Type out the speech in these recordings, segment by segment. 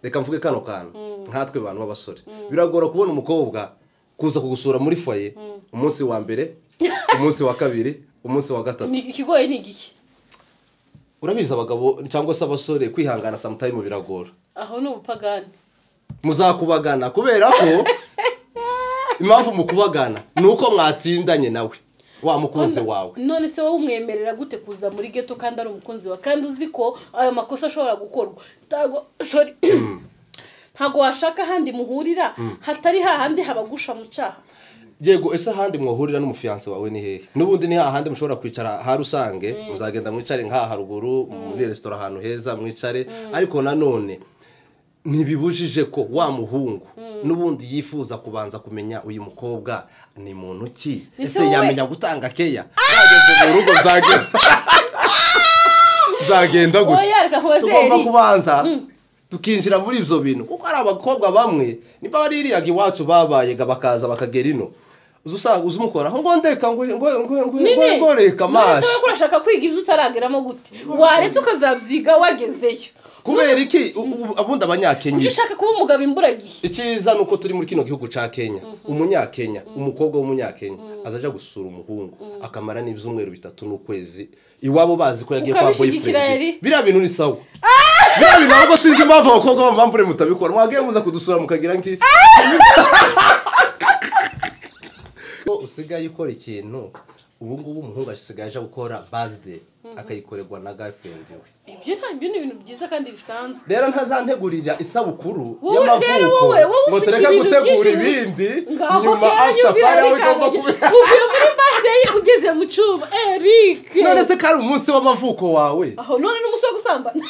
reka mvuge kano kantu nkatwe bantu b'abasore biragora kubona umukobwa kuza kugusura muri foye umunsi wa mbere umunsi wa kabiri umunsi wa gatatu Ni- ikigoye ni igiki urabizi abagabo cyangwa se abasore kwihangana samutayimu biragora aho ni ubupagani muzakubagana kubera ko impamvu mukubagana ni uko mwatindanye nawe wa mukunzi wawe none se wowe umwemerera gute kuza muri geto kandi ari umukunzi wawe kandi uzi ko ayo makosa ashobora gukorwa ntago sorry ntago washaka ahandi muhurira hatari hahandi habagusha mu cyaha yego ese ahandi mwohurira n'umufiyanse wawe ni hehe n'ubundi ni hahandi mushobora kwicara ha rusange muzagenda mwicare nk'aha haruguru muri resitora ahantu heza mwicare ariko nanone ntibibujije ko wa muhungu n'ubundi yifuza kubanza kumenya uyu mukobwa ni muntu ki Ese ese wowe- yamenya gutanga keya yageze mu rugo nzagenda nzagenda gute Oya, reka nkubaze, tugomba Eri. kubanza tukinjira muri ibyo bintu kuko hari abakobwa bamwe niba baririyaga iwacu babaye ga bakaza bakagera ino uza usanga uza umukoraho ngo ndeka ngo ngo ngo ngo ngo ngo reka none se amaso wowe urashaka kwiga ibyo utarageramo gute waretse ukazabyiga wagezeyo kubera iki ubu- ubu- ubundi ujye abanyakenya ushaka kuba umugabo imburagihe icyiza ni uko turi muri kino gihugu cya kenya umunyakenya umukobwa w'umunyakenya azaja gusura umuhungu akamara n'ibyumweru bitatu n'ukwezi iwabo bazi ko yagiye kwa Ukabishigikira, boyfriend Eri? biriya bintu ni sawa biriya bintu ntabwo sinzi impamvu abakobwa b'amamvure mutabikora mwageye muza kudusura mukagira nki ko usigaye ukora ikintu ubu ngubu umuhungu asigaye aje gukora bazide akayikorerwa na girlfriend we ibyo ntabyo ni ibintu byiza kandi bisanzwe rero ntazantegurira isabukuru Wowe rero y'amavuko wowe, wowe ngo ufite tureke ibintu gutegura byinshi mu- ibindi ngaho nyuma kera after nyumvira party aho reka igomba nge- kubera uvuye muri birthday ugeze mu cyuma eric none se kari umunsi w'amavuko wawe aho none ni umusore wo gusambana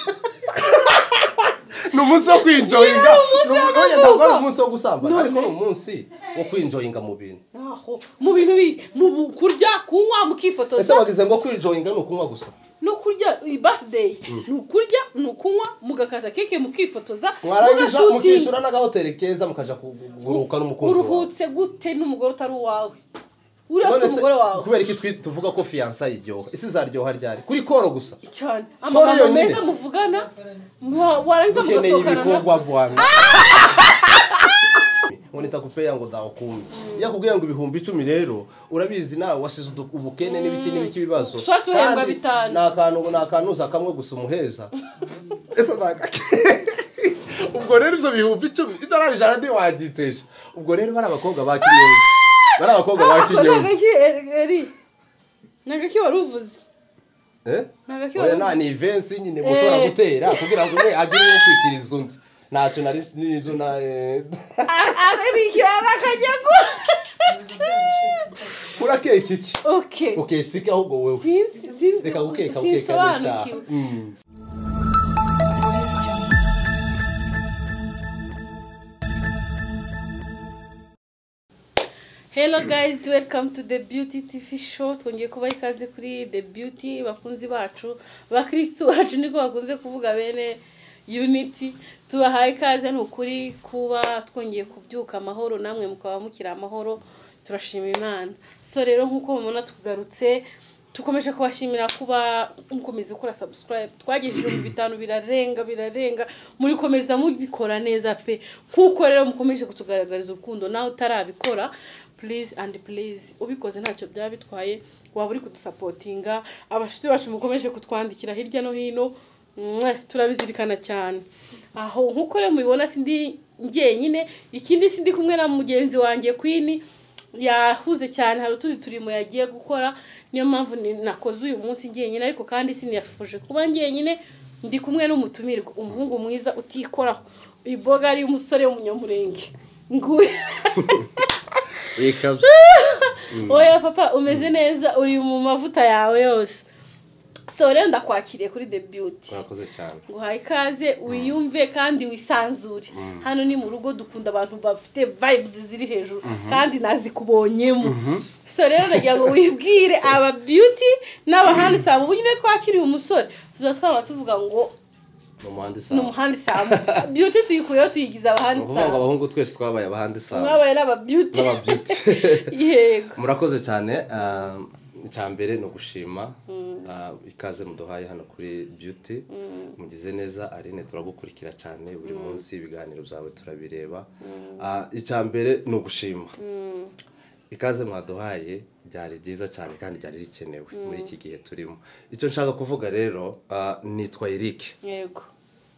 ni umunsi wo kwinjoyinga Yari umunsi Ni umunsi- w'amavuko. ntabwo ari umunsi wo gusambana None. ariko ni umunsi wo kwinjoyinga mu bintu aho mu bintu bi mu bu- kurya kunywa ese mukifotoza bagize ngo kwinjoyinga ni ukunywa gusa no kurya iyi birthday ni ukurya ni ukunywa mugakata keke mukifotoza mwarangiza mugashutinga mukishyura n'agahoteli keza mukaja kuguruka n'umukunzi wawe uruhutse gute n'umugore utari uwawe None urasa se, umugore wawe kubera iki twi- tuvuga ko fiyansa iryoha ese izaryoha ryari kuri koro gusa cyane amagambo yonyine. meza muvugana mwa- warangiza ukeneye mugasohokana na ibikorwa bwangu ngo nitakupeya ngo dakumbi iyo akubwiye ngo ibihumbi icumi rero urabizi nawe wasize udu- ubukene n'ibiki n'ibiki ibibazo Ushatse uhembwa Kandi bitanu. ni akantu ni akantu uza kamwe gusa umuheza ese ntakake ubwo rero ibyo bihumbi icumi idolari ijana ntiwagiteje ubwo rero bari abakobwa ba kinyozi bari abakobwa ba Ako ni kinyozi agaki Eri- eri ni agaki wari uvuze Eh? Ni agaki Oya wari nta uvuze ni ivensi nyine Eh. gushobora gutera kugira ngo umwe agire uwo kwikiriza undi ntacyo nari n'ibyo na eh, arikira arakajyago kura keke iki okay ukesike ahubwo wowe sinzi sinzi reka gukeka gukeka n'icyaha sinsobanukiwe Mm. hello guys welcome to the beauty tv show twongeye kubaha ikaze kuri the beauty bakunzi bacu bakirisitu bacu niko bakunze kuvuga bene unity tubahaye ikaze ni ukuri kuba twongeye kubyuka amahoro namwe mukaba mukiri amahoro turashima imana so rero nk'uko mubona tugarutse dukomeje kubashimira kuba mukomeza gukora subscribe twagejeje ibihumbi bitanu birarenga birarenga murikomeza mubikora neza pe nk'uko rero mukomeje kutugaragariza urukundo nawe utarabikora please and please ubikoze ntacyo byaba bitwaye waba uri kudusapotinga abashuti bacu mukomeje kutwandikira hirya no hino mwe, turabizirikana cyane aho nk'uko rero mubibona sindi njyenyine ikindi sindi kumwe na mugenzi wanjye kwini yahuze cyane hari utundi turimo yagiye gukora niyo mpamvu ni- nakoze uyu munsi njyenyine ariko kandi sinifuje kuba njyenyine ndi kumwe n'umutumirwa umuhungu mwiza utikoraho iboga ari umusore w'umunyamurenge nguyu Ikabyo. oya papa umeze neza uri mu mavuta yawe yose so rero ndakwakiriye kuri the beauty mwakoze cyane nguhaye ikaze wiyumve kandi wisanzure hano ni mu rugo dukunda abantu bafite vibes ziri hejuru kandi nazikubonyemo so rero nagira ngo wibwire aba beauty n'abahandi sabo ubu nyine twakiriye umusore tuza twaba tuvuga ngo ni umuhanda ni isano umuhandi sabo beauty tuyikuyeho tuyigize ni abahandi ukuvuga ngo sabo abahungu twese twabaye abahanda isano mwabaye n'aba beauty n'aba beauty yego murakoze cyane um, icya mbere ni ugushima ah, ikaze muduhaye hano kuri beauty mugize neza arine turagukurikira cyane buri munsi ibiganiro byawe turabireba Ah, icya mbere ni ugushima ikaze mwaduhaye byari byiza cyane kandi byari bikenewe muri iki gihe turimo icyo nshaka kuvuga rero ah, nitwa eric yego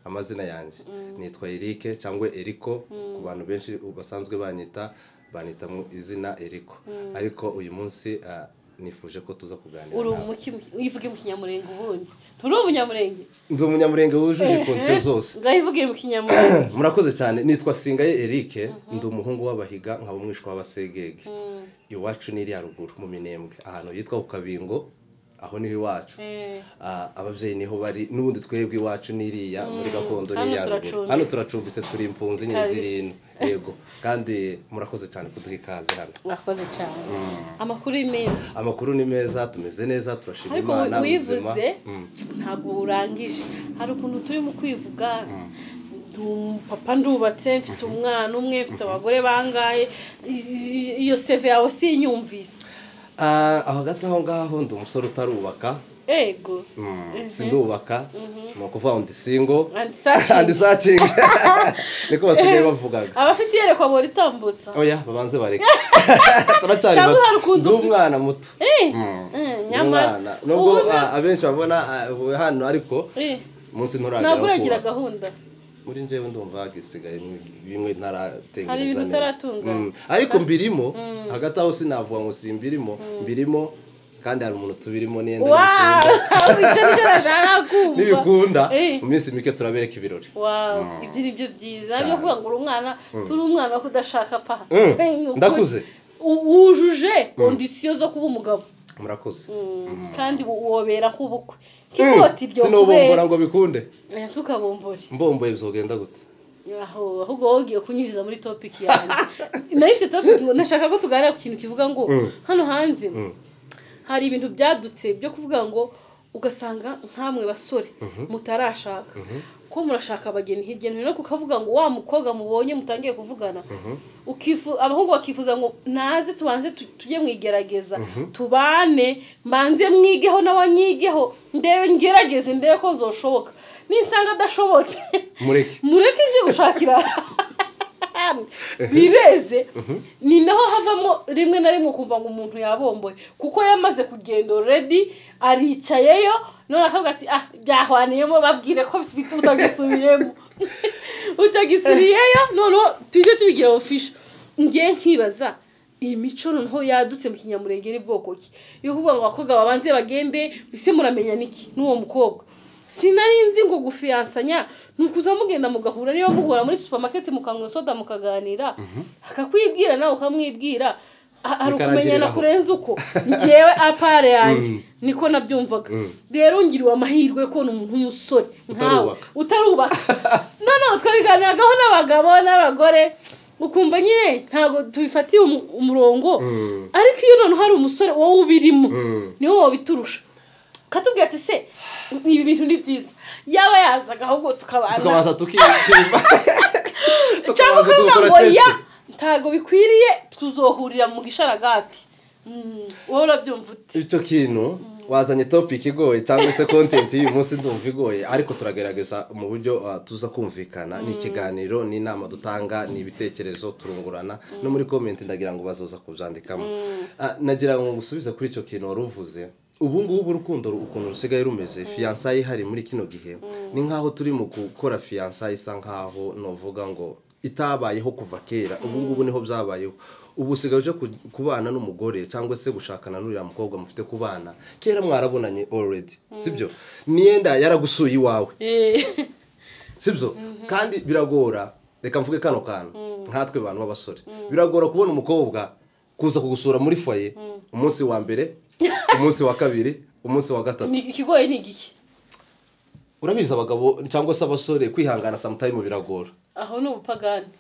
amazina yanjye nitwa erike cyangwa eriko ku bantu benshi basanzwe banyita banyita mu izina eriko ariko uyu munsi ah, nifuje ko tuza kuganira uri nawe. umuki ivuge mu kinyamurenge ubundi nturi umunyamurenge ndi umunyamurenge wujuje konsiyo zose ngaho ivuge mu kinyamurenge murakoze cyane nitwa singaye erike ndi umuhungu w'abahiga nkaba umwishwa w'abasegege iwacu ni iriya ruguru mu minembwe ahantu hitwa ku kabingo aho niho iwacu Eh. Ah, ababyeyi niho bari n'ubundi twebwe iwacu ni iriya muri gakondo ni Hano iriya ruguru turacumbitse. hano turacumbitse turi impunzi nyine Kabisa. zirindwi yego kandi murakoze cyane kuduha ikaze hano mwakoze cyane amakuru ni meza amakuru ni meza tumeze neza turashima ariko imana ubuzima wivuze Mm. ntabwo urangije hari ukuntu turimo kwivuga ndi umupapa ndubatse mfite umwana umwe mfite abagore bangaye i- i- iyo seve yawe sinyumvise Ah, aho hagati aho ngaho ndi umusore utarubaka ego sindubaka ni ukuvuga ngo ndi singo And searching. andi sacinga niko basigaye bavugaga abafite iyerekwa baba ritambutsa oya babanze bareke turacyari Cyangwa bato. hari ndi ukuntu umwana muto Eh, eh, Ndi umwana nyamara nubwo ubona ah, abenshi babona ah, ubu hano ariko eh, umunsi ntabwo nturagera uragira kuba gahunda muri njyewe ndumva hagisigaye bimwe ntaratengereza Hari ibintu neza. utaratunganya. Mm. ariko mbirimo hagati aho sinavuga ngo simbirimo mbirimo kandi hari umuntu tubirimo niyo wawu icyo nicyo nashaka kumva nibikunda Eh. mu minsi mike turabereka ibirori wawu ibyo ni byo byiza Cyane. niyo kuvuga ngo uri umwana turi umwana ko udashaka pa Mm. Eh, ni ukuri. Ndakuze. U- wujuje kondisiyo zo kuba umugabo murakoze kandi wo- wobera nk'ubukwe kikoti ryo sinobumbura ngo bikunde oya ntukabumbure mbomboye byogenda gute aho ahubwo wowe ugiye kunyinjiza muri topiki yanjye nayo ifite topiki ngo nashaka ko tuganira ku kintu kivuga ngo hano hanze hari ibintu byadutse byo kuvuga ngo ugasanga nkamwe basore mutarashaka ko murashaka abageni hirya no hino kukavuga ngo wa mukobwa mubonye mutangiye kuvugana ukifu abahungu bakifuza ngo naze tubanze tu- tujye mwigerageza tubane mbanze mwigeho nawe anyigeho ndebe ngerageze ndebe ko zoshoboka nisanga adashobotse mureke mureke njye gushakira ahantu bireze ni naho havamo rimwe na rimwe ukumva ngo umuntu yabomboye kuko yamaze kugenda already aricayeyo none akavuga ati ah byahwaniyemo babwire ko bit- utagisubiyemo utagisubiriyeyo noneho tujye tubigira ofisho ngiye nkibaza iyi mico noneho yadutse mu kinyamurenge ni bwoko ki yo kuvuga ngo abakobwa babanze bagende ese muramenya niki n'uwo mukobwa sinari nzi ngo gufiyansanya ni ukuza mugenda mugahura niba muhura muri supamaketi mukanywa soda mukaganira akakwibwira nawe ukamwibwira ha- hari ukumenyana Bikarangiriraho. kurenze uko ngewe apare yanjye niko nabyumvaga rero ngiriwe amahirwe ko ni umuntu w'umusore nkawe Utarubaka. utarubaka noneho twabiganiragaho n'abagabo n'abagore ukumva nyine ntabwo tubifatiye umu- umurongo ariko iyo noneho hari umusore wowe ubirimo niwe wabiturusha katubwira ati se ibi bintu ni byiza yaba yazaga ahubwo tukabana tukabanza tukiyumva cyangwa ukavuga ngo ya teste ntabwo bikwiriye tuzohurira mu gisharagati Mm, wowe urabyumva ute icyo kintu wazanye topic igoye cyangwa se content y'uyu munsi ndumva igoye ariko turagerageza mu buryo ah, tuza kumvikana ni ikiganiro ni inama dutanga ni ibitekerezo turungurana no muri comment ndagira ngo bazoza kubyandikamo Ah, nagira ngo ngusubize kuri icyo kintu wari uvuze ubu ngubu urukundo ru- ukuntu rusigaye rumeze fiyansaye ihari muri kino gihe ni nk'aho turi mu gukora fiyansaye isa nk'aho novuga ngo itabayeho kuva kera ubu ngubu niho byabayeho ubu usigaye uje ku- kubana n'umugore cyangwa se gushakana n'uriya mukobwa mufite kubana kera mwarabonanye already sibyo niyenda yaragusuye iwawe Eh. sibyo kandi biragora reka mvuge kano kantu nkatwe bantu b'abasore biragora kubona umukobwa kuza kugusura muri foye umunsi wa mbere umunsi wa kabiri umunsi wa gatatu Ni- ikigoye ni igiki urabizi abagabo cyangwa se abasore kwihangana samutayimu biragora aho ni ubupagani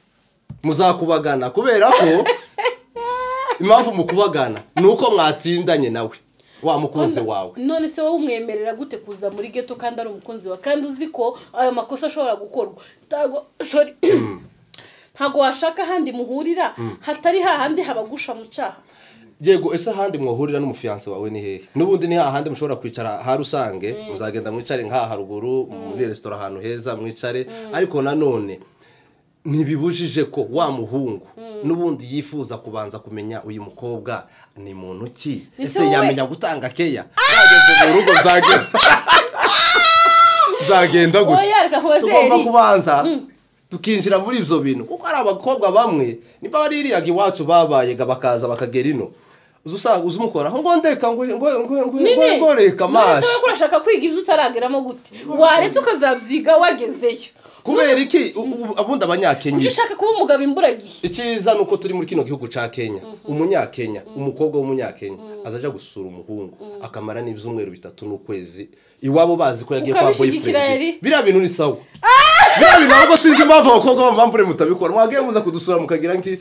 muzakubagana kubera ko impamvu mukubagana ni uko mwatindanye nawe wa mukunzi wawe none se wowe umwemerera gute kuza muri geto kandi ari umukunzi wawe kandi uzi ko ayo makosa ashobora gukorwa ntago sorry ntago washaka ahandi muhurira hatari hahandi habagusha mu cyaha yego ese ahandi mwahurira n'umufiyanse wawe ni hehe n'ubundi ni hahandi mushobora kwicara ha rusange muzagenda mwicare nk'aha haruguru muri resitora ahantu heza mwicare ariko nanone ntibibujije ko wa muhungu n'ubundi yifuza kubanza kumenya uyu mukobwa ni muntu ki Ese ese wowe- yamenya gutanga keya yageze mu rugo byagenda byagenda gute oya reka tugomba hozeri kubanza tukinjira muri ibyo bintu kuko hari abakobwa bamwe niba baririyaga iwacu babayaga bakaza bakagera ino uza usanga uza umukoraho ngo ndeka ngo ngo ngo ngo ngo ngo reka none se amaso wowe ko urashaka kwiga ibyo utarageramo gute waretse ukazabyiga wagezeyo kubera iki ubu- ubu- abundi abanyakenya ujya ushaka kuba umugabo imburagihe icyiza ni uko turi muri kino gihugu cya kenya umunyakenya umukobwa w'umunyakenya azaja gusura umuhungu akamara n'ibyumweru bitatu n'ukwezi iwabo bazi ko yagiye kwa Ukabishigikira boyfriend yari? biriya bintu ni sawa biriya bintu ahubwo sinzi impamvu abakobwa b'amamvu mutabikora mwagiye muza kudusura mukagira nti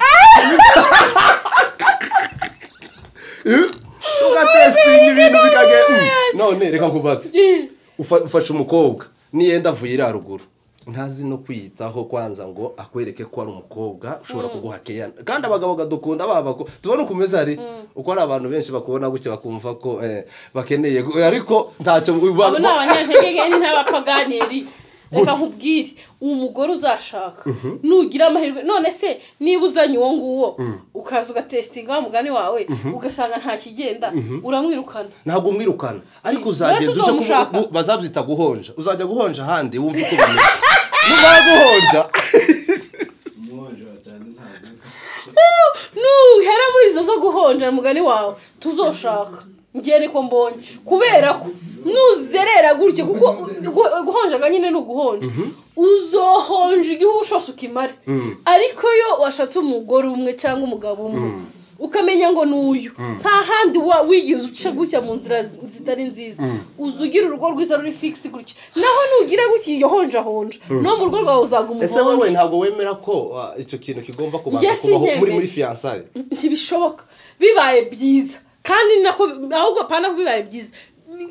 tugatesitinga ibintu bikagenda Mm. none reka nkubaze Ufa- ufashe umukobwa niyenda avuye iriya ruguru ntazi no kwiyitaho kwanza ngo akwereke ko ari umukobwa ushobora kuguha keyana kandi abagabo badukunda baba ko tubona uko umeze hari uko hari abantu benshi bakubona gutya bakumva ko eh, bakeneye gu- ariko ntacyo abo ni abanyantege ni n'abapaganeri reka nkubwire umugore uzashaka nugira amahirwe none se niba uzanye uwo nguwo ukaza ugatesitinga wa mugani wawe ugasanga nta kigenda uramwirukana ntabwo umwirukana ariko uzagenda Mbese uje uzomushaka? kubu- bazabyita guhonja uzajya guhonja ahandi wumva uko bimeze numara guhonja nuhera muri izo zo guhonja mugani wawe tuzoshaka ngiye niko mbonye kubera ko nuzerera gutyo kuko gu- guhonjaga nyine ni uguhonja uzohonja igihugu cyose ukimare ariko yo washatse umugore umwe cyangwa umugabo umwe ukamenya ngo ni uyu nta handi wa- wigeze uca gutya mu nzira zitari nziza uza ugira urugo rwiza ruri figisi gutya naho nugira gutya iyo honjahonja no mu rugo rwawe uzaga ese umuhonja wowe ntabwo wemera ko ah, icyo kintu kigomba kubanza Njye kubaho muri sinkemera. muri fiyansaye ntibishoboka bibaye byiza kandi ni nako ahubwo apana ko bibaye byiza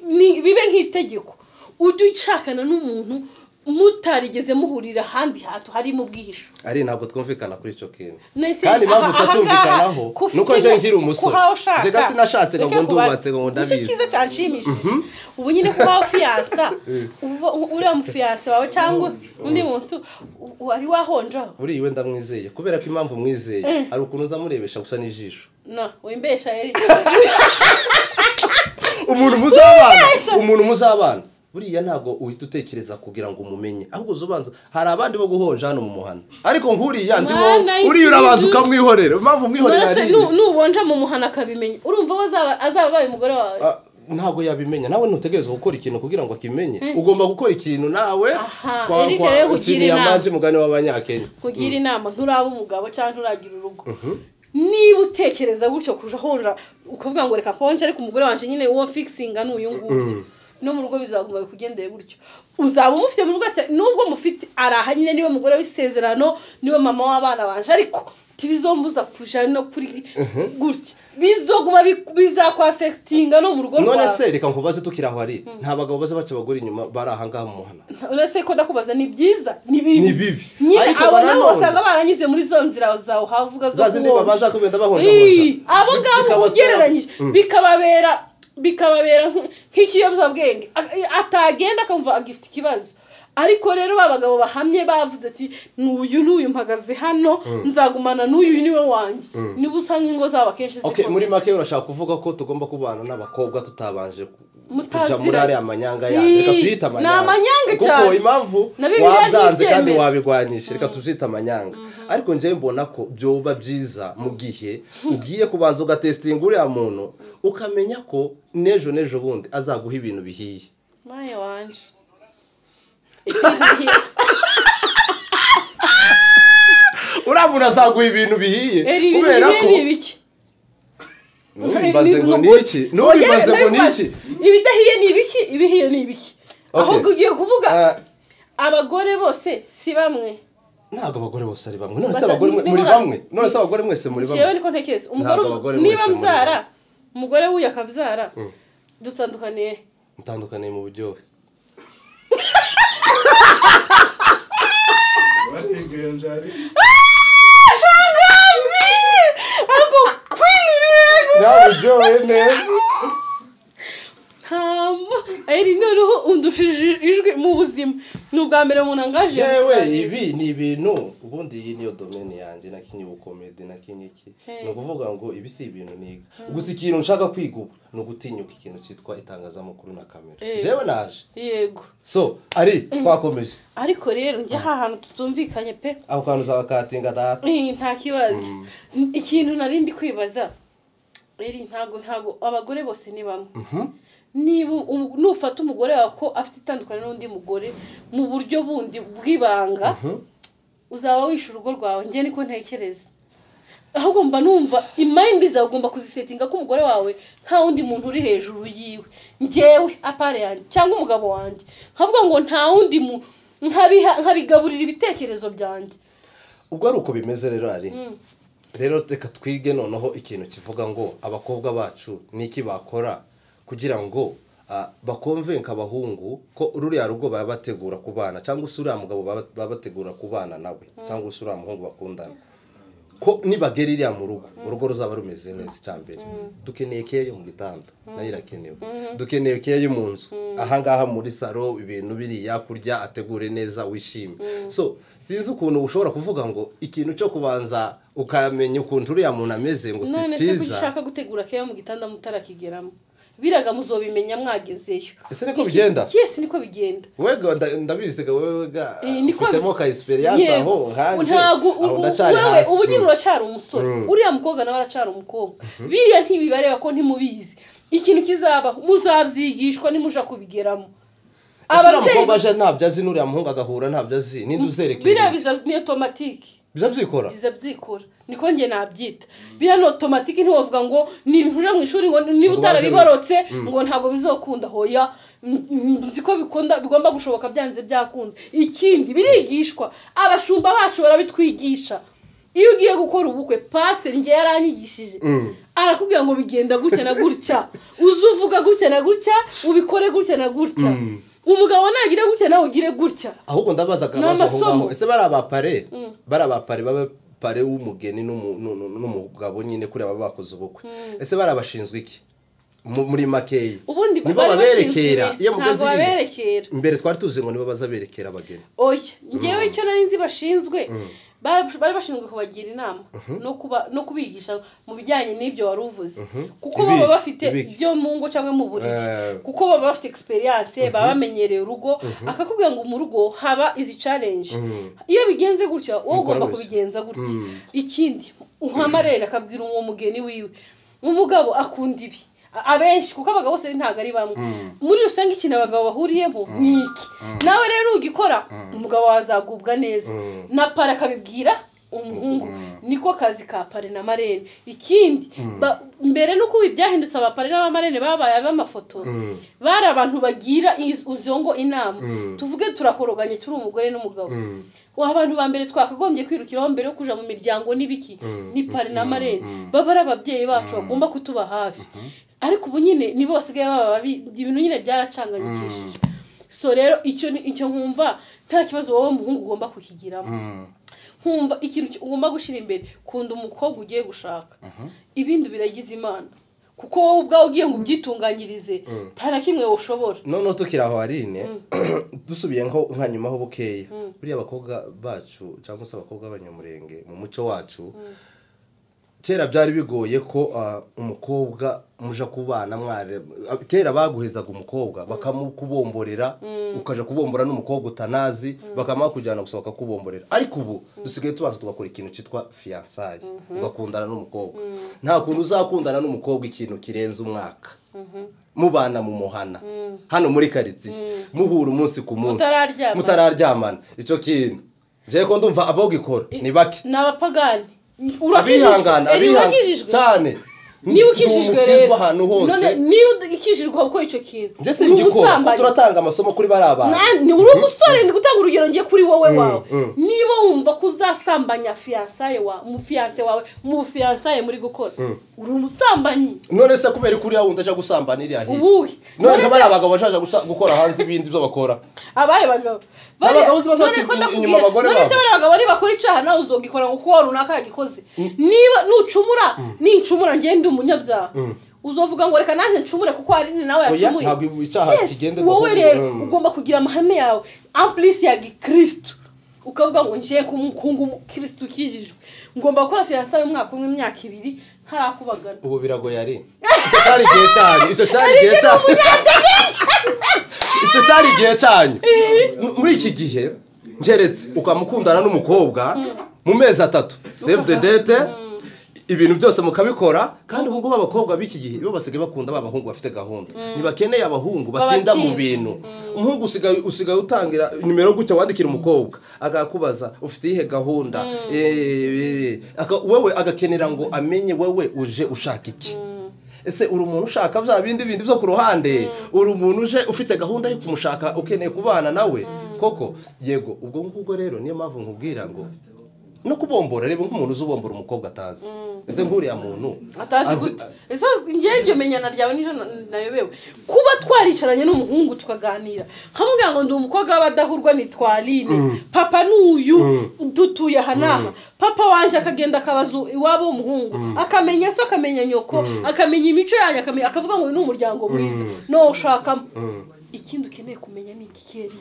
ni- bibe nk'itegeko ujye ushakana n'umuntu mutarigeze muhurira ahandi hantu harimo ubwihisho ari ntabwo twumvikana kuri icyo kintu Nahise- kandi impamvu aha- aha tutatumvikanaho ngaha, ko ufite nuko nje imyaka- nkiri umusore kuhaho ushaka. nzega sinashatse ngo Reka ngo ndubatse nkubaze. ngo ngo Nicyo ndabizi cyiza cyanshimishije ubu nyine kuba wafiyansa uba- u- uriya mufiyanse wawe cyangwa undi muntu u- wari wahonjaho buriya iwe ndamwizeye kubera ko impamvu mwizeye hari ukuntu uza murebesha gusa n'ijisho na wimbesha yari umuntu muzabana Wimbesha! umuntu muzabana buriya ntabwo uhita utekereza kugira ngo umumenye ahubwo uza ubanza hari abandi bo guhonja hano mu muhana ariko nk'uriya ndi wowe Mwana y'isi uriya urabanza y'ijuru. ukamwihorera impamvu umwihorera None se ari nu- nubonja mu muhana akabimenya urumva we azaba- azaba abaye umugore wawe Ah, ntabwo yabimenya nawe ntutegereza gukora ikintu kugira ngo akimenye ugomba gukora ikintu nawe Aha, Eric rero kugira kintu inama. yamanze mugani w'abanyakenya kugira inama nturaba umugabo cyangwa nturagira urugo niba utekereza gutyo kuja honja ukavuga ngo reka ponje ariko umugore wanjye nyine uwo fikisinga ni uyu nguyu no mu rugo bizaguma bikugendeye gutyo uzaba umufite mu rugo ati- nubwo mufite araha nyine niwe mugore w'isezerano niwe mama w'abana banje ariko tibizombuza kuja no kuri gutya bizoguma biku- bizakwafekitinga no mu rugo none rwawe se reka nkubaze tukiri aho ari nta bagabo baza baca abagore inyuma bari aha ngaha mu muhana uretse ko ndakubaza ni byiza ni bibi Ni bibi. nyine Ariko abo nanone- nabo basanga baranyuze muri zo nzira zawe uhavuga zo Za zindi kuhonja. babanza kugenda bahonjahonja. Ii, abo Bikaba ngabo ugereranyije bikababera bikababera nk- nk'ikiyobyabwenge A- atagenda akumva agifite ikibazo ariko rero ba bagabo bahamye bavuze ati n'uyu n'uyu mpagaze hano nzagumana n'uyu niwe wanjye niba usanga ingo zabo akenshi okay zikomeye. muri make urashaka kuvuga ko tugomba kubana n'abakobwa tutabanje ku- Mutazira- kuja muri ariya manyanga yandi reka Ii, tuyite amanyanga ni amanyanga kuko cyane. impamvu Na Bibiliya wabyanze kandi ntibyemera. wabigwanyisha reka tubyite amanyanga ariko njyewe mbona ko byoba byiza mu gihe ugiye kubanza ugatesitinga uriya muntu ukamenya ko n'ejo n'ejo bundi azaguha ibintu bihiye Maya wanje ikindi gihe- uriya muntu azaguha ibintu bihiye Eri ibi kubera ko ni ibiki ntubibaze ngo ni iki ntubibaze ngo ni iki ibidahiye ni ibiki ibihiye ni ibiki Okay. ahubwo ugiye kuvuga Ah, abagore bose si bamwe ntabwo abagore bose ari bamwe none se Bata- abagore mwe- ni- muri nibura- bamwe none se abagore mwese muri jewe bamwe niko ntekereza umugore Ntabwo abagore mwese niba muri mbyara umugore w'uyu akabyara dutandukaniye mutandukaniye mu buryohe Barenganje ariko kwinirira ntabwo uryohe neza ntabwo ari noneho undushije ijwi mu buzima ni ubwa mbere umuntu angaje yewe ibi ni ibintu ubundi iyi niyo domene yanjye na kinyi ubukomedi na kinyi iki ni ukuvuga ngo ibi si ibintu niga gusa ikintu nshaka kwiga ubu ni ugutinyuka ikintu cyitwa itangazamakuru na kamera Eh. jewe naje yego so ari twakomeje ariko rero njya hantu tutumvikanye pe ako kantu uzaba katinga data Eh, nta kibazo ikintu nari ndi kwibaza eri ntago ntago abagore bose ni bamwe niba um- nufata umugore wawe ko afite itandukanye n'undi mugore mu buryo bundi bw'ibanga uzaba wishe urugo rwawe njye niko ntekereza ahubwo mba numva imayindi zawe ugomba kuzisetinga ko umugore wawe nta wundi muntu uri hejuru yiwe njyewe apare yanjye cyangwa umugabo wanjye nkavuga ngo nta wundi mu nkabiha- nkabigaburira ibitekerezo byanjye ubwo ari uko bimeze rero ari rero reka twige noneho ikintu kivuga ngo abakobwa bacu niki bakora kugira ngo ah, bakumve nk'abahungu ko ruriya rugo baba bategura kubana cyangwa se uriya mugabo baba baba bategura kubana nawe cyangwa se uriya muhungu bakundana ko nibagera iriya mu rugo urugo ruzaba rumeze neza icya mbere dukeneye keya yo mu gitanda nayo irakenewe dukeneye keya yo mu nzu ahangaha muri saro ibintu biriya kurya ategure neza wishime so sinzi ukuntu ushobora kuvuga ngo ikintu cyo kubanza ukamenya ukuntu uriya muntu ameze ngo si none se ko cyiza ushaka gutegura keya mu gitanda mutarakigeramo biraga muzobimenya mwagezeyo ese niko bigenda yesi niko bigenda wega nda- ndabizi ga wewe ga Eh, niko- ufitemo ka experience Yego. aho nkanjye Ntago- aho u- u- ndacyari wewe hasi ubu nyine Mm. uracyari umusore uriya mukobwa nawe aracyari umukobwa biriya ntibibareba ko ntimubizi ikintu kizabaho muzabyigishwa nimuja kubigeramo ese uriya mukobwa ababyeyi aje ntabyo azi n'uriya muhungu agahura ntabyo azi ninde uzereka biriya ibintu? biza ni otomatike biza byikora biza byikora niko njye nabyita biriya ni otomatike ntiwavuga ngo nibihuje mu ishuri ngo niba Ngo baze- utarabibarotse ngo ntabwo bizokunda hoya mm, mm, nzi ko bikunda bigomba gushoboka byanze byakunze ikindi birigishwa abashumba bacu barabitwigisha iyo ugiye gukora ubukwe pasiteri njye yaranyigishije arakubwira ngo bigenda gutya na gutya uze uvuga gutya na gutya ubikore gutya na gutya umugabo nagire gutya nawe ugire gutya ahubwo ndabaza akabazo aho amasomo. ngaho ese bari abapare bari abapare b'abapare w'umugeni n'umu- n'u- n'u- n'umugabo nyine kuriya baba bakoze ubukwe ese bari abashinzwe iki Mu- muri makeya ubundi Nibo bari baberekera. bashinzwe Iyo mugeze ntabwo iriya. baberekera imbere twari tuzi ngo nibo bazaberekera abageni oya ngewe icyo nari nzi bashinzwe ba- bari bashinzwe kubagira inama no kuba no kubigisha mu bijyanye n'ibyo wari uvuze kuko Ibiki, baba bafite ibiki. ibyo mu ngo cyangwa mu buriri Eh. kuko baba bafite experience baba bamenyereye urugo akakubwira ngo mu rugo haba izi challenge iyo bigenze gutya wowe Mukora ugomba wese. kubigenza gutya Mm. ikindi uhamarere akabwira uwo mugeni wiwe umugabo akunda ibi A- abenshi kuko abagabo bose ntabwo ari bamwe muri rusange ikintu abagabo bahuriyemo ni iki nawe rero ugikora umugabo wawe azagubwa neza na pare akabibwira umuhungu niko kazi ka pare na marene ikindi ba- mbere n'uko ubu byahindutse abapare n'abamarene babaye ab'amafoto bari abantu bagira iz- izo ngo inama tuvuge turakoroganye turi umugore n'umugabo ubu abantu ba mbere twakagombye kwirukiraho mbere yo kujya mu miryango n'ibiki ni pari na marene baba ari ababyeyi bacu bagomba kutuba hafi ariko ubu nyine ni bose baba babi ibintu nyine byaracanganyikishije so rero icyo ni- icyo nkumva nta kibazo wowe muhungu ugomba kukigiramo nkumva ikintu ki- ugomba gushyira imbere kunda umukobwa ugiye gushaka ibindi biragize imana kuko wowe ubwawe ugiye ngo ubyitunganyirize nta na kimwe ushobora noneho tukiri aho harine dusubiye nko nka nyuma ho bukeya buriya abakobwa bacu cyangwa se abakobwa b'abanyamurenge mu muco wacu kera byari bigoye ko ah, umukobwa muja kubana mware kera baguhezaga umukobwa bakamukubomborera ukaja kubombora n'umukobwa utanazi bakamara kujyana gusa bakakubomborera ariko ubu dusigaye tubanza tugakora ikintu cyitwa fiyansaye ugakundana n'umukobwa nta kuntu uzakundana n'umukobwa ikintu kirenze umwaka mubana mu muhana hano muri karitsiye muhura umunsi ku munsi Mutararyamana. mutararyamana icyo kintu njyewe ko ndumva abawugikora ni bake ni abapagani abihangana Eri, abihangana urakijijwe? cyane niba ukijijwe Ndi umukizwa rero ahantu hose none niba ukijijwe gukora icyo kintu njye singikora ko turatanga amasomo kuri bariya bantu Na- ni uri umusore ndi gutanga urugero ngiye kuri wowe wawe niba wumva ko uzasambanya fiyansaye wawe mu fiyanse wawe mu fiyansaye muri gukora uri umusambanyi none se kubera ko uriya wundi ajya gusambana iriya hirya ubuhe none None ko se- bariya bagabo bashaka gusa- gukora hanze ibindi byo bakora abaye bagabo Abagabo Bariya- uzi bazaca none ko inyuma- ndakubwira, inyuma abagore none se babo. bariya bagabo ari bakora icyaha nawe uzogikora ngo kuko wowe runaka yagikoze niba nucumura nincumura ngende ndi umunyabyaha uzovuga ngo reka naje ncumure kuko hari ni nawe Oya, yacumuye ntabwo icyaha Yes, kigenda wowe kuko- rero Mm. ugomba kugira amahame yawe ampulisi ya gikirisitu ukavuga ngo ngiye kumukunda umukirisitu ukijijwe ngomba gukora fiyansa y'umwaka umwe imyaka ibiri ntarakubagana ubu biragoye ari icyo cyari igihe cyanyu icyo cyari igihe cyanyu icyo cyari igihe cyanyu Mu- muri iki gihe ngeretse ukamukundana n'umukobwa mu mezi atatu save the date ibintu byose mukabikora kandi ubu ngubu abakobwa b'iki gihe bo basigaye bakunda ba bahungu bafite gahunda ntibakeneye abahungu batinda mu Babatinze. bintu umuhungu usigaye usigaye utangira nimero gutya wandikira umukobwa agakubaza ufite iyihe gahunda Eh, eh, aka- wowe agakenera ngo amenye wowe uje ushaka iki ese uri umuntu ushaka bya bindi bindi byo ku ruhande uri umuntu uje ufite gahunda yo kumushaka ukeneye kubana nawe koko yego ubwo ngubwo rero niyo mpamvu nkubwira ngo no kubombora reba nk'umuntu uzi ubombora umukobwa atazi ese nk'uriya muntu atazi azi- gute ese ngewe iryo menyana ryawe nijoro na- nayobewe kuba twaricaranye n'umuhungu tukaganira nkamubwira ngo ndi umukobwa w'abadahurwa ni twarine papa ni uyu dutuye aha n'aha papa wanjye akagenda akabaza iwabo w'umuhungu akamenya se akamenya nyoko akamenya imico yanyu akamenya akavuga ngo uyu ni umuryango mwiza no ushakamo ikindi ukeneye kumenya ni igikeri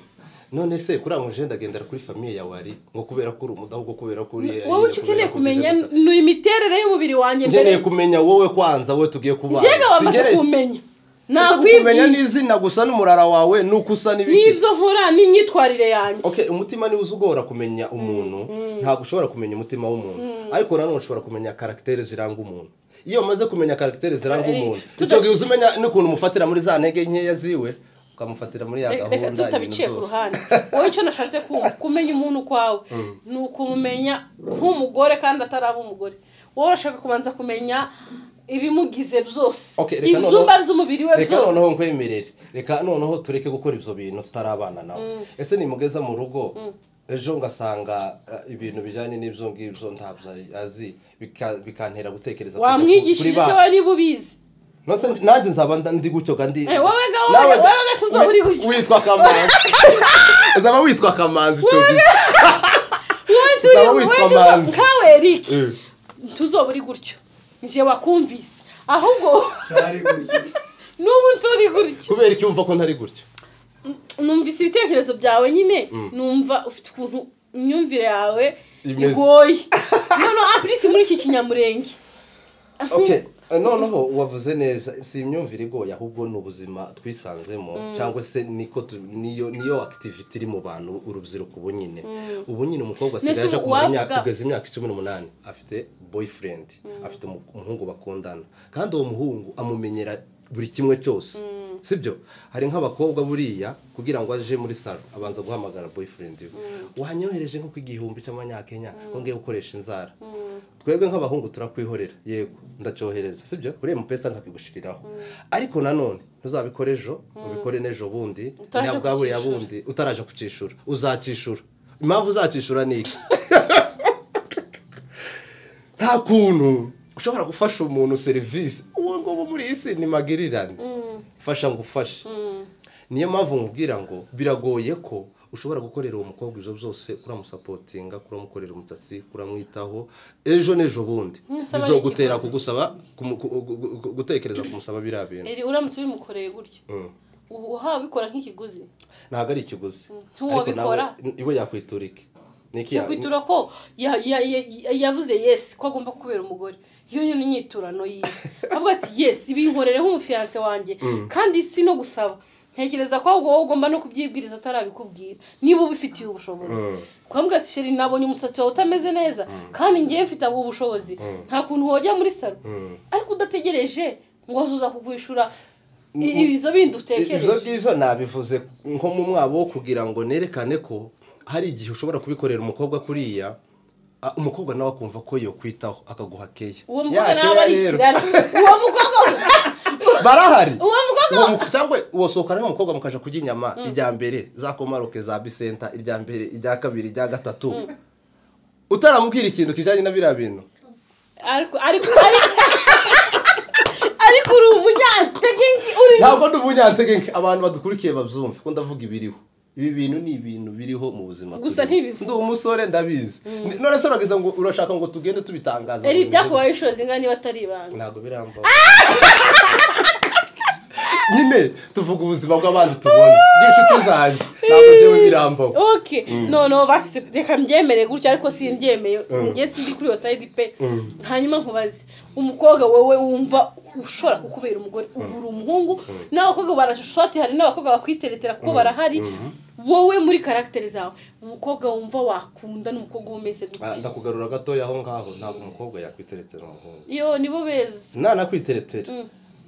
none se kuri aho ujenda agendera kuri famiye yawe ari ngo kubera ko uri umudahubwo kubera ko uri wowe icyo ukeneye kumenya ni imiterere y'umubiri wanjye nkeneye mbere kumenya wowe kwanza wowe tugiye kubana njyewe wamaze Singereye- kumenya Uretse nakwibwira kukumenya n'izina gusa n'umurara wawe nuko usa n'ibiki n'ibyo nkora n'imyitwarire yanjye okay umutima niwo uzi ugora kumenya umuntu ntabwo ushobora kumenya umutima w'umuntu ariko nanone ushobora kumenya karagiteri ziranga umuntu iyo umaze kumenya karagiteri ziranga Ari- umuntu tuta- icyo gihe uzi umenya n'ukuntu umufatira muri za ntege nkeya ziwe ukamufatira muri ya Re- reka gahunda tutabicie ibintu ku byose ruhande wowe icyo nashatse kumva kumenya umuntu kwawe ni ukumumenya nk'umugore kandi ataraba umugore wowe urashaka kubanza kumenya ibimugize byose Okay, reka ibyumba noneho- by'umubiri we reka byose noneho nkwemerere reka noneho tureke gukora ibyo bintu tutarabana nawe ese nimugeza mu rugo ejo ngasanga eh, ibintu bijyanye n'ibyo ngibyo ntabyo azi bika- bikantera gutekereza kujya ku- kuri wamwigishije ba- se we niba ubizi Nose ndi- nanjye nzaba nda- ndi gutyo kandi Eh, wowe ga- wowe Nawe ga- da- wowe ga tuzoba uri gutyo. witwa kamanzi uzaba witwa kamanzi icyo gihe wowe turi Uzaba wowe witwa tuzo- Manzi. nkawe eric Eh. tuzoba uri gutyo nje wakumvise ahubwo Ntari gutyo. n'ubu turi gutyo kubera iki wumva ko ntari gutyo numvise ibitekerezo byawe nyine numva ufite ukuntu imyumvire yawe Imeze. igoye noneho apurisi muri iki kinyamurenge okay eh, noneho wavuze neza si imyumvire igoye ahubwo ni ubuzima twisanzemo cyangwa se niko tu- niyo niyo activity iri mu bantu urubyiruko ubu nyine ubu nyine umukobwa asigaye Mbese aje kumara imyaka- uwavuga- kugeza imyaka cumi n'umunani afite boyfriend afite umu- umuhungu bakundana kandi uwo muhungu amumenyera buri kimwe cyose sibyo hari nk'abakobwa buriya kugira ngo aje muri salo abanza guhamagara boyfriend we wanyohereje nko ku igihumbi cy'amanyakenya ko ngiye gukoresha inzara twebwe nk'abahungu turakwihorera yego ndacyohereza sibyo uriya mupesa nkakigushiriraho ariko nanone ntuzabikore ejo ubikore n'ejo bundi Utaje nabwa buriya kucyishura. bundi utaraje kucyishura uzacishura impamvu uzacishura ni iki nta kuntu ushobora gufasha umuntu serivisi ubu ngubu muri iyi si ni magirirane fasha ngo ufashe niyo mpamvu nkubwira ngo biragoye ko ushobora gukorera uwo mukobwa ibyo byose kuramusapotinga kuramukorera umusatsi kuramwitaho ejo n'ejo bundi Mwese abari bizogutera ikiguzi. kugusaba kumu- ku- gu- gu- gu- gutekereza kumusaba biriya bintu eri uramutse ubimukoreye gutyo ubu uhawe bikora nk'ikiguzi ntabwo ari ikiguzi Ntuwabikora. iwe yakwitura iki Ni iki ya- yakwitura ko ya- ya- ya- yavuze yesi ko agomba kubera umugore iyo ni inyiturano yiwe avuga ati yesi binkorere nk'umufiyanse wanjye kandi si no gusaba ntekereza ko ahubwo wowe ugomba no kubyibwiriza atarabikubwira niba ubifitiye ubushobozi ukamubwira ati sheri nabonye umusatsi wawe utameze neza kandi ngewe mfite ubu bushobozi nta kuntu wajya muri salo ariko udategereje ngo uza kugwishura i- ibizo bindi ibyo utekereje ngibyo nabivuze nko mu mwabo wo kugira ngo nerekane ko hari igihe ushobora kubikorera umukobwa kuriya ah, umukobwa nawe akumva ko yokwitaho akaguha keya uwo mukobwa Ya, nawe keya ari rero. ikirari uwo mukobwa barahari Uwo mukobwa- Uwo mu- cyangwa uwasohokana n'umukobwa mukaja kurya inyama irya mbere za komaroke za bisenta irya mbere irya kabiri irya gatatu utaramubwira ikintu kijanye na biriya bintu ariko ariko ariko- ariko uri umunyantege nke- uri ntabwo ndi umunyantegenke abantu badukurikiye babyumve ko ndavuga ibiriho ibi bintu ni ibintu biriho mu buzima Gusa turimo. ntibivuga. ndi umusore ndabizi none se urageza ngo urashaka ngo tugende tubitangaza eri ngo ibyakubaye inshuro zingana niba atari ibanga ntabwo birambaho nyine tuvuga ubuzima bw'abandi tubona bw'inshuti zanjye ntabwo njyewe birambaho oke noneho basi reka mbyemere gutya ariko simbyemeye njye sindi kuri iyo sayidi pe hanyuma nkubaze umukobwa wowe wumva ushobora kukubera umugore ubu uri umuhungu n'abakobwa barashoti hari n'abakobwa bakwiteretera kuko barahari wowe muri karagiteri zawe umukobwa wumva wakunda n'umukobwa umeze Ah, gutya ndakugarura gatoya aho ngaho ntabwo umukobwa yakwiteretse n'umuhungu iyo nibo beza ntanakwitetera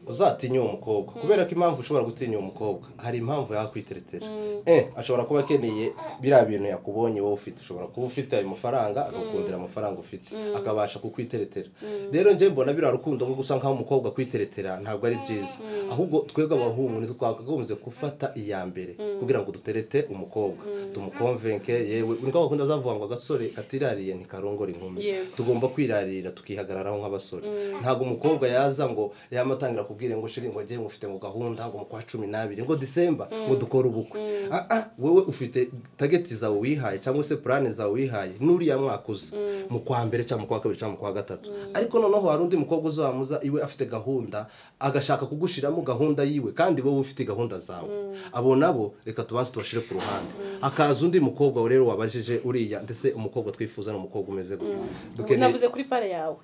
uzatinya uwo mukobwa kubera ko impamvu ushobora gutinya uwo mukobwa hari impamvu yakwiteretera eh ashobora kuba akeneye biriya bintu yakubonye wowe ufite ushobora kuba ufite ayo mafaranga akakundira amafaranga ufite akabasha kukwitetera rero njye mbona biriya rukundo nko gusa nk'aho umukobwa akwitetera ntabwo ari byiza ahubwo twebwe abahungu nitwe twakagombye gufata iya mbere kugira ngo duterete umukobwa tumukonvenke yewe niko bakunda zavuga ngo agasore katirariye ntikarongora inkumi Yego. tugomba kwirarira tukihagararaho nk'abasore ntabwo umukobwa yaza ngo yamatangira kubwira ngo shiri ngo njyewe ngufite mu gahunda ngo mu kwa cumi n'abiri ngo disemba ngo dukore ubukwe Ah, ah, wowe ufite tageti zawe wihaye cyangwa se purane zawe wihaye n'uriya mwaka uza mu kwa mbere cyangwa mu kwa kabiri cyangwa mu kwa gatatu ariko noneho hari undi mukobwa uzamuza iwe afite gahunda agashaka kugushiramo gahunda yiwe kandi wowe ufite gahunda zawe abo nabo reka tubanze tubashire ku ruhande hakaza undi mukobwa rero wabajije uriya ndetse umukobwa twifuza ni umukobwa umeze gute dukeneye navuze kuri pare yawe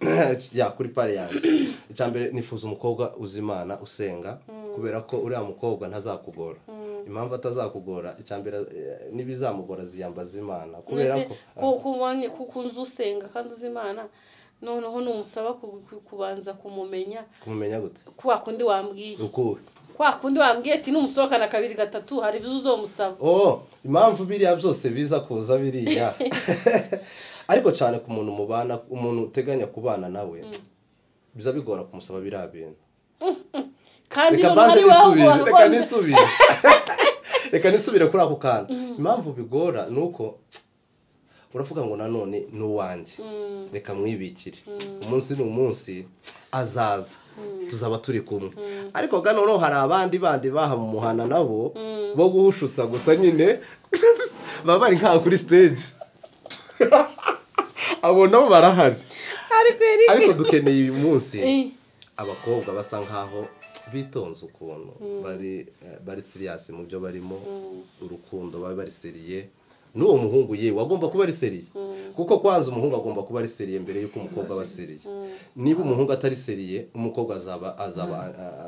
ya kuri pari yanjye icya mbere nifuza umukobwa uzi imana usenga kubera ko uriya mukobwa ntazakugora impamvu atazakugora icya mbere eh, n'ibizamugora ziyambaza imana kubera ko ko kubonye kuko unzi usenga kandi uzi imana noneho numusaba ku- ku- kubanza kumumenya kumumenya gute kwa kundi wambwiye ukuwe kwa kundi wambwiye ati numusohokana kabiri gatatu hari ibizu uzomusaba oh impamvu biriya byose biza kuza biriya ariko cyane ku muntu mubana umuntu uteganya kubana nawe biza bigora kumusaba biriya bintu kandi reka noneho banze nisubire reka ari wawe nisubire reka nisubire kuri ako kantu impamvu bigora ni uko uravuga ngo nanone ni uwanjye reka mwibikire umunsi ni umunsi azaza tuzaba turi kumwe ariko gano noneho hari abandi bandi bahamuhana nabo bo guhushutsa gusa nyine baba bari nk'aho kuri stage abo nabo barahari ariko Eric ariko dukeneye uyu munsi Eh, abakobwa basa nkaho bitonze ukuntu bari eh, bari siriyasi mu byo barimo urukundo baba bari seriye n'uwo muhungu yewe agomba kuba ari seriye kuko kwanza umuhungu agomba kuba ari seriye mbere y'uko umukobwa aba seriye niba umuhungu atari seriye umukobwa azaba azaba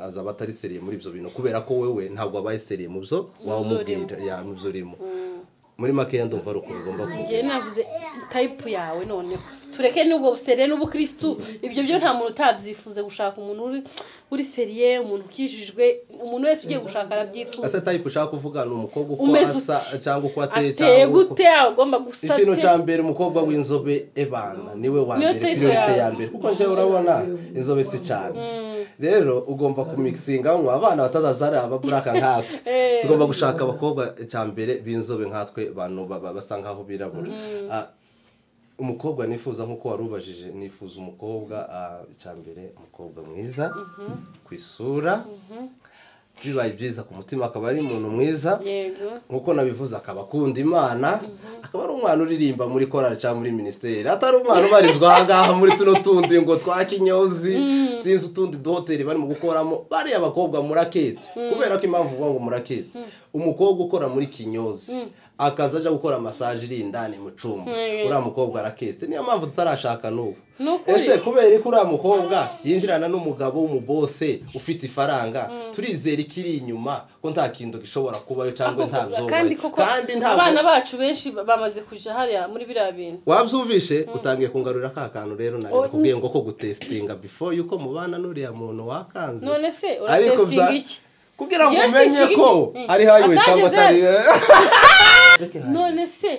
azaba atari seriye muri ibyo bintu kubera ko wewe ntabwo wabaye seriye mu byo waba umubwira ya mu byo urimo muri makeya ndumva ari uko bigomba kuba njye navuze tayipu yawe noneho tureke n'ubwo buseriye n'ubukirisitu ibyo byo nta muntu utabyifuza gushaka umuntu uri uri seriye umuntu ukijijwe umuntu wese ugiye gushaka arabyifuza asa tayipu ushaka kuvuga ni umukobwa uko Umeze asa cyangwa uko ateye ateye cyangwa uko gute agomba gusa ikintu ate? cya mbere umukobwa w'inzobe ebana niwe wa Niyo mbere tayita priorite yawe. ya mbere kuko njyewe urabona inzobe si cyane rero ugomba kumikisinga ngo abana batazaza ari ababuraka nkatwe Eh. tugomba gushaka abakobwa cya mbere b'inzobe nkatwe bantu baba- basa nkaho birabura Ah, umukobwa nifuza nk'uko wari ubajije nifuza umukobwa ah, icya mbere umukobwa mwiza ku isura bibaye byiza ku mutima akaba ari umuntu mwiza yego nkuko nabivuze akaba akunda imana akaba ari umwana uririmba muri korali cyangwa muri minisiteri atari umwana ubarizwa aha ngaha muri tuno tundi ngo twa kinyozi sinzi utundi duhoteli barimo gukoramo bariya bakobwa muraketse kubera ko impamvu uvuga ngo muraketse umukobwa ukora muri kinyozi akaza ajya gukora masaje iri indani mu cyumba Mm. uriya mukobwa araketse niyo mpamvu tutarashaka n'ubu Ni ukuri. ese kubera ko uriya mukobwa yinjirana n'umugabo w'umubose ufite ifaranga turizera ikiri inyuma ko nta kintu gishobora kubayo cyangwa nta byobaye kandi koko kandi abana ntabwo bacu benshi bamaze kujya hariya muri biriya bintu wabyumvishe utangiye kungarurira ka kantu rero nari nakubwiye ngo ko gutesitinga before yuko mubana n'uriya muntu wakanze none se ariko bya uratesitinga iki kugira ngo Yes, umenye iki- ko Mm. ari highway cyangwa atari Atageze. none se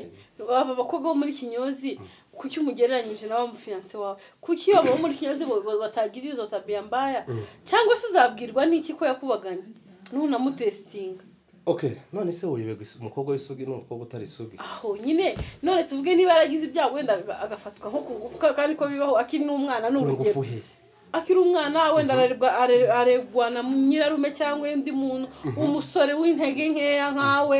aba bakobwa bo muri kinyozi kuki umugereranyije na wa mufiyanse wawe kuki iyo abo muri kinyozi bo- bo- batagira izo tabiya mbaya cyangwa se uzabwirwa n'iki ko yakubaganye ntunamutesitinga okay none se wowe umukobwa w'isugi n'umukobwa utari isugi aho nyine none tuvuge niba yaragize ibyago wenda agafatwa nko ku ngufu kandi ko bibaho akiri n'umwana ni ku ngufu urugero he akiri umwana wenda ararebwa are- aregwa na nyirarume cyangwa undi muntu umusore w'intege nkeya nkawe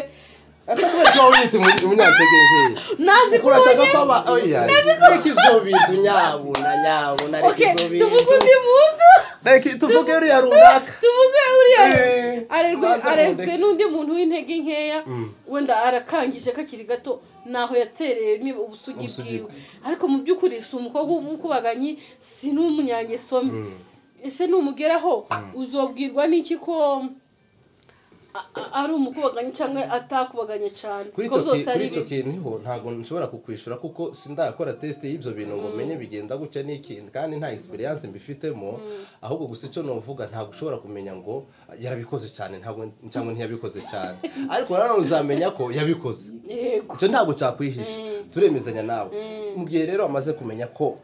asa n'uburyo waba ubita umunyantege nkeya nazi kuko urashaka ko aba oya reka ibyo bintu nyabuna nyabuna reka okay ibyo tuvuge bintu undi muntu reka tuvuge uriya runaka tuvuge uriya Eh, arerwe baza arezwe kundeka. n'undi muntu w'intege nkeya wenda arakangije kakiri gato naho yatereye niba ubusugi Ubusugi bwiwe bwe. ariko mu by'ukuri si umukobwa w'umukubaganyi si n'umunyangesomi ese numugeraho uzobwirwa n'iki ko a- a- ari umukubaganyi cyangwa atakubaganye cyane kuri kuko icyo ki- byose ari kuri icyo ibintu. kintu niho ntabwo nshobora kukwishyura kuko sindakora tesite y'ibyo bintu ngo menye bigenda gutya n'ikindi kandi nta egisperiyanse mbifitemo ahubwo gusa icyo navuga ntabwo ushobora kumenya ngo yarabikoze cyane ntabwo cyangwa ntiyabikoze cyane ariko nanone uzamenya ko yabikoze yego icyo ntabwo cyakwihisha turemezanya nawe mu gihe rero wamaze kumenya ko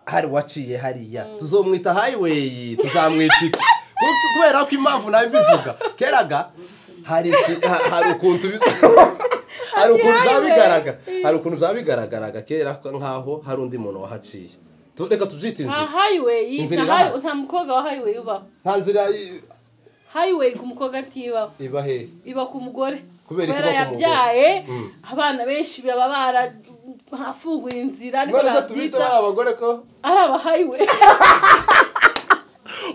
hari uwaciye hariya tuzomwita hayiweyi tuzamwita iki Kuko- kubera ko impamvu nawe mbivuga keraga hari iki- ha- hari ukuntu bi- hari ukuntu byaba bigaragara hari ukuntu byaba bigaragaraga kera nk'aho hari undi muntu wahaciye Tu- reka tubyite nta inzira hayiweyi Inzira iri hano. nta mukobwa wa hayiweyi ubaho nta nzira i- hayiweyi ku mukobwa atibaho iba hehe iba ku mugore Kubera iki kubera iba ku mugore? yabyaye abana benshi baba barafunguye inzira ariko none se tubita nabyita ari abagore ko ari abahayiwe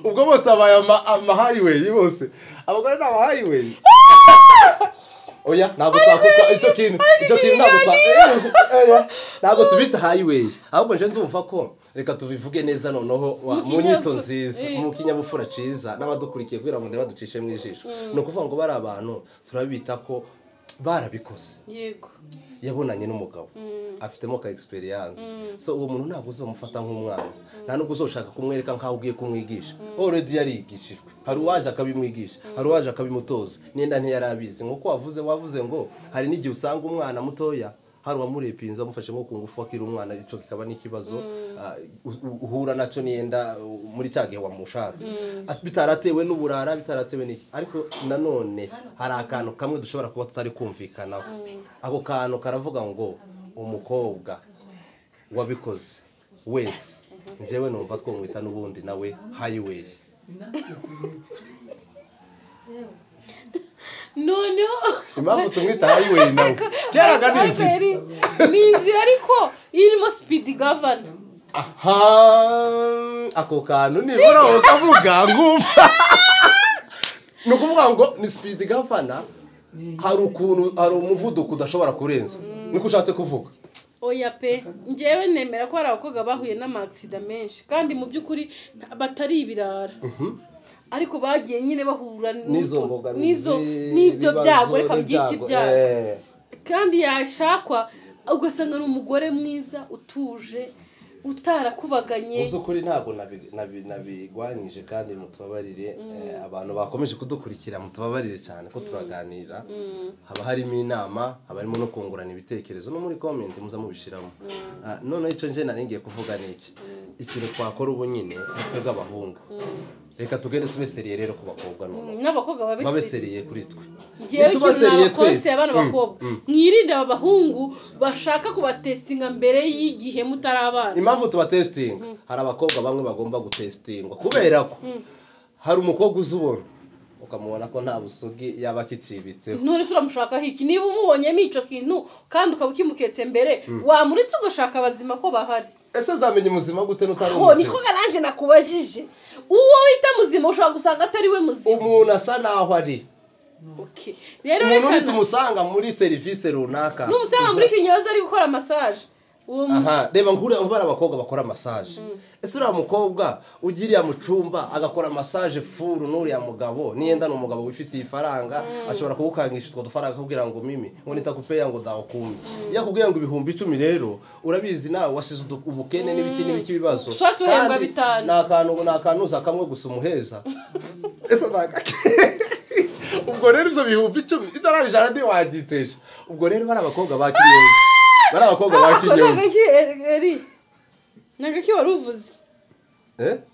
ubwo bose abaye ama- amahighway bose abagore ni amahighway oya ntabwo twakuka icyo kintu icyo kintu ntabwo twa oya ntabwo tubita highway ahubwo nje ndumva ko reka tubivuge neza noneho wa- mu Mu nyito kinyabu- nziza eh. mu kinyabupfura ciza n'abadukurikiye kugira ngo ntibaducishe mu ijisho ni ukuvuga ngo bari abantu turabita ko barabikoze yego yabonanye n'umugabo afitemo ka experience so uwo muntu ntabwo uzamufata nk'umwana nta nubwo uzoshaka kumwereka nk'aho ugiye kumwigisha already yarigishijwe hari uwaje akabimwigisha hari uwaje akabimutoza n'inda ntiyarabizi nk'uko wavuze wavuze ngo hari n'igihe usanga umwana mutoya hari uwamurepinze amufashe nko ku ngufu akiri umwana icyo kikaba n'ikibazo ah, u- u- uhura nacyo niyenda uh, muri cya gihe wamushatse Ati- bitaratewe n'uburara bitaratewe n'iki ariko nanone hari akantu kamwe dushobora kuba tutari kumvikanaho ako kantu karavuga ngo umukobwa wabikoze wese njyewe numva twamwita n'ubundi nawe highway noneho impamvu tumwita highway nawe keraga ni inzira Hayiweyi ni inzira ariko irimo sipidi gavana aha ako kantu nibura ukavuga ngumva ni ukuvuga ngo ni sipidi gafana hari ukuntu hari umuvuduko udashobora kurenza niko ushatse kuvuga oya pe ngewe nemera ko hari abakobwa bahuye n'amagisida menshi kandi mu by'ukuri nta- batari ibirara ariko bagiye nyine bahura n'izo n'utwo- mbogamizi n'izo- n'ibyo ibibazo, byago reka byite n'ibyago, ibyago eh. kandi yashakwa ugasanga ni umugore mwiza utuje mu utarakubaganye by'ukuri ntabwo nabi- nabi- nabigwanyije kandi mutubabarire eh, abantu bakomeje kudukurikira mutubabarire cyane ko turaganira haba harimo inama haba harimo no kungurana ibitekerezo no muri comment muza mubishiramo Ah, noneho icyo nje nari ngiye kuvuga ni iki ikintu twakora ubu nyine ni twebwe abahungu reka tugende tube seriye rero ku bakobwa noneho n'abakobwa babe babeseri seriye kuri twe ngewe Nituba ikintu seriye nabakonse abana Mm, bakobwa mm. mwirinde aba bahungu bashaka kubatesitinga mbere y'igihe mutari abana impamvu tubatesitinga hari abakobwa bamwe bagomba gutesitingwa kubera ko hari umukobwa uza ubona ukamubona ko nta busugi yaba akicibitseho none se uramushakaho iki niba umubonyemo icyo kintu kandi ukaba ukimuketse mbere wamuretse ugashaka abazima ko bahari ese uzamenya umuzima gute n'utari ho niko umuzima garanje nakubajije uwo wita muzima ushobora gusanga atari we muzima umuntu asa naho ari Okay. rero umuntu reka uri na- tumusanga muri serivisi runaka n'umusanga muri kinyoza ari gukora masaje uwo mu- aha reba nkuriya ubara abakobwa bakora masaje ese uriya mukobwa ugiriya mu cyumba agakora masaje furu n'uriya mugabo niyenda ni umugabo wifitiye ifaranga ashobora kugukangisha utwo dufaranga akakubwira ngo mimi ngo nitakupeya ngo dahukumbi iyo akubwiye ngo ibihumbi icumi rero urabizi nawe wasize udu- ubukene n'ibiki n'ibiki ibibazo Swati uhembwa Kandi bitanu. ni akantu ni akanuza kamwe gusa umuheza ese nta- ubwo rero ibyo bihumbi icumi idolari ijana ntiwagiteje ubwo rero bari abakobwa ba kinyozi bari abakobwa ba Ako ni kinyozi agaki eri- eri ni agaki wari uvuze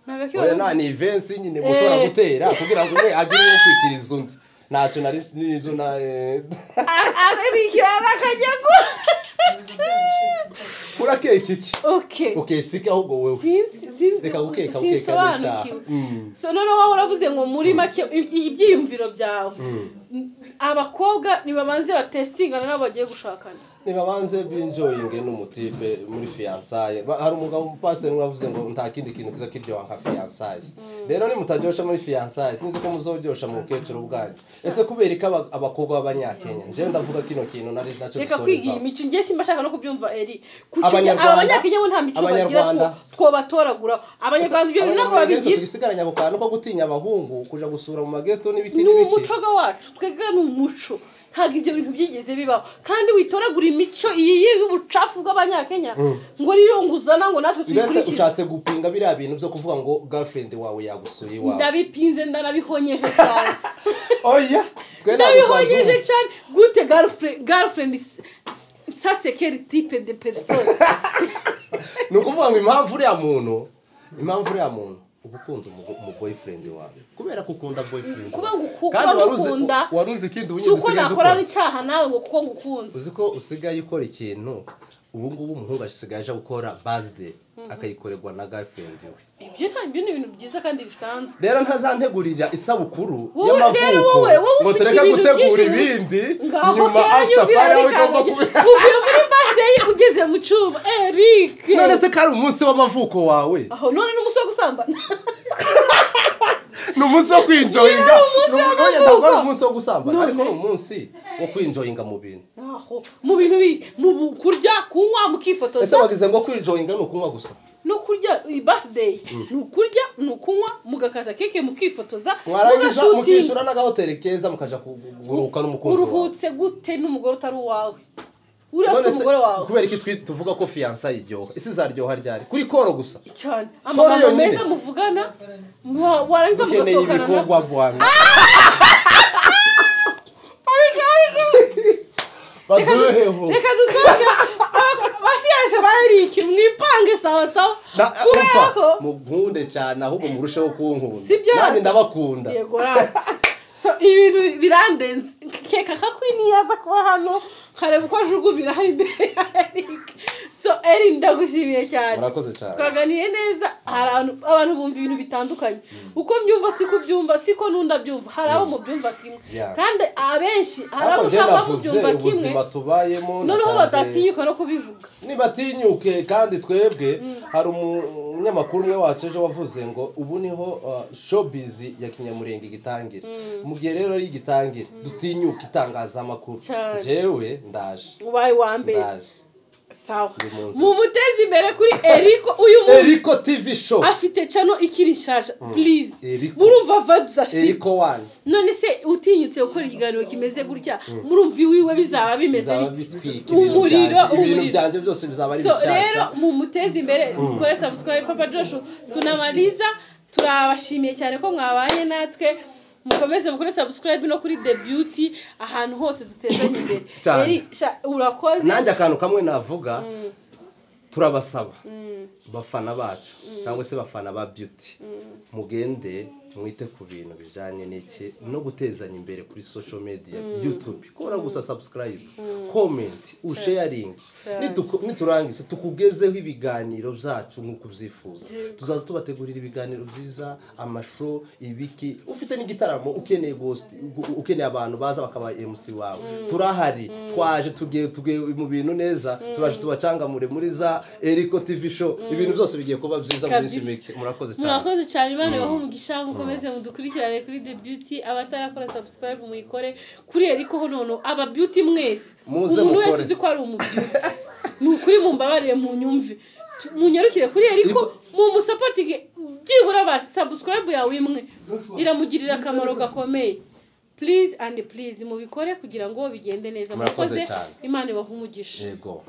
Ni agaki wari oya nta uvuze ni ivensi nyine mushobora gutera kugira ngo umwe agire uwo kwikiriza undi ntacyo nari n'ibyo na eh, arikira arakajyago urakeka iki okay uketse iki ahubwo wowe sinzi sinzi Reka gukeka, gukeka sinsobanukiwe n'icyaha. Mm. so noneho wowe uravuze ngo muri make i- i- ibyiyumviro byawe abakobwa ntibabanze batesitingana n'abo bagiye gushakana ntibabanze binjoyinge n'umutipe muri fiyansaye Ba- hari umugabo umupasiteri umwe wavuze ngo nta kindi kintu kiza kiryoha nka fiyansaye rero nimutaryoshya muri fiyansaye sinzi ko muzoryoshya mu bukecuru bwanyu ese kubera ko aba- abakobwa b'abanyakenya njyewe ndavuga kino kintu nari nacyo reka kwigira dusoreza imico ngiye simba ashaka no kubyumva eri Abanyarwanda- abanyakenya bo nta mico bagira Abanyarwanda. two- twobatoragura abanyarwanda ibyo bintu ntabwo babigira tubisigaranye ako kantu ko gutinya abahungu kujya gusura mu mageto n'ibiki ni n'ibiki umuco ga wacu twebwe ni umuco ntabwo ibyo bintu byigeze bibaho kandi witoragura imico iyi y'ubucafu bw'abanyakenya ngo rero ngo uzana ngo natwe mbese tuyikurikize ushatse gupinga biriya bintu byo kuvuga ngo girlfriend wawe yagusuye iwawe ndabipinze ndanabihonyeje cyane oya twe ntabwo ndabihonyeje twazumva. cyane gute garlfriend garlfriend is- sa sekeri tipe de persone ni ukuvuga ngo impamvu uriya muntu impamvu uriya muntu uba ukunda umugo- umu boyfriend wawe kubera ko ukunda boyfriend kuba wawe. ngo uku- Kandi kuba ngo wari uzi- ukunda wari uzi ikindi si ubundi uko dusigaye nakora dukora icyaha nawe ngo kuko ngukunze uzi ko usigaye ukora ikintu ubu ngubu umuhungu asigaye aje gukora bazide akayikorerwa na girlfriend we ibyo nta- ibyo ni ibintu byiza kandi bisanzwe rero ntazantegurira isabukuru Wowe- rero y'amavuko wowe, wowe ngo ufite tureke ibintu gutegura byinshi. ibindi ngaho nyuma kanya after uvira party aho muri igomba kubera kanage uvuye muri bande ye ugeze mu cyuma eric none se ko ari umunsi w'amavuko wawe aho none ni umunsi wo gusambana ni umunsi wo kwinjoyinga Ni umunsi None w'amavuko. ntabwo ari umunsi wo gusambana None. ariko ni umunsi wo kwinjoyinga mu bintu aho mu bintu bi mu bu- kurya kunywa ese mukifotoza bagize ngo kwinjoyinga ni ukunywa gusa no kurya iyi birthday ni ukurya ni ukunywa mugakata keke mukifotoza mwarangiza mugashutinga mukishyura n'agahoteli keza mukaja kuguruhuka n'umukunzi wawe uruhutse gute n'umugore utari uwawe urasa None se, umugore wawe kubera iki twi- tuvuga ko fiyansa iryoha ese izaryoha ryari kuri koro gusa cyane Paul amagambo yonyine. meza muvugana wa- warangiza ukeneye mugasohokana na ibikorwa bwanyu baduheho reka dusohoke bafiyaje ba erike mwipange sawa sawa Na- kubera umva, ko munkunde cyane ahubwo murusheho kunkunda Sibyo? nanjye ndabakunda yego rani. so ibintu birandenze keka kakwini yaza kuba hano nkareba uko ajugunyira hari imbere ya erike so eri ndagushimiye cyane murakoze cyane twaganiriye neza hari abantu- abantu bumva ibintu bitandukanye uko mbyumva siko ubyumva siko n'undi abyumva hari abo mubyumva kimwe Yeah. kandi abenshi hari abo ariko njye ushaka navuze mubyumva kimwe ubuzima tubayemo noneho natanze- badatinyuka no kubivuga nibatinyuke kandi twebwe hari umu- umunyamakuru umwe wacu ejo wavuze ngo ubu niho uh, showbiz ya kinyamurenge igitangira mu gihe rero ari igitangira dutinyuke itangazamakuru Cyane. jewe ndaje ubaye uwa mbere ndaje sawa Uyu munsi. mumuteze imbere kuri eriko uyu muntu eriko tv show afite cano ikiri nshyashya purize Eriko. murumva vabs afite eriko wani none se utinyutse gukora ikiganiro kimeze gutya murumva iwiwe bizaba bimeze bizaba bite bitwika ibintu umuriro byanje- ibintu umuriro byanje byose bizaba ari so rero bishyashya mumuteze imbere dukore subscribe papa joshu tunabariza turabashimiye cyane ko mwabaye natwe mukomeze mukore subscribe no kuri the beauty ahantu hose dutezanye imbere Cyane. Eri, sha- urakoze nanjye akantu kamwe navuga turabasaba bafana bacu cyangwa se bafana ba beauty mugende mwite ku bintu bijyanye n'iki no gutezanya imbere kuri social media youtube kora gusa subscribe comment usharing Nitu- niturangiza tukugezeho ibiganiro byacu nk'uko ubyifuza tuzaza tubategurira ibiganiro byiza amasho ibiki ufite n'igitaramo ukeneye ghost gu- ukeneye abantu baza bakaba mc wawe turahari twaje tugiye tugiye mu bintu neza turaje tubacangamure muri za eriko tv show ibintu byose bigiye kuba byiza muri Kabisa. minsi mike murakoze cyane murakoze cyane imana ibaho umugisha mukomeze mudukurikirane kuri the beauty abatarakora subscribe muyikore kuri eriko ho nono aba beauty mwese Muze umuntu wese mukore. uzi ko ari umu beauty ni ukuri mumbabarire munyumve Tu- munyarukire kuri eriko Eriko- mumusapotinge byibura basi subscribe yawe imwe iramugirira akamaro gakomeye please and please mubikore kugira ngo bigende neza Murakoze murakoze cyane. imana ibaha umugisha yego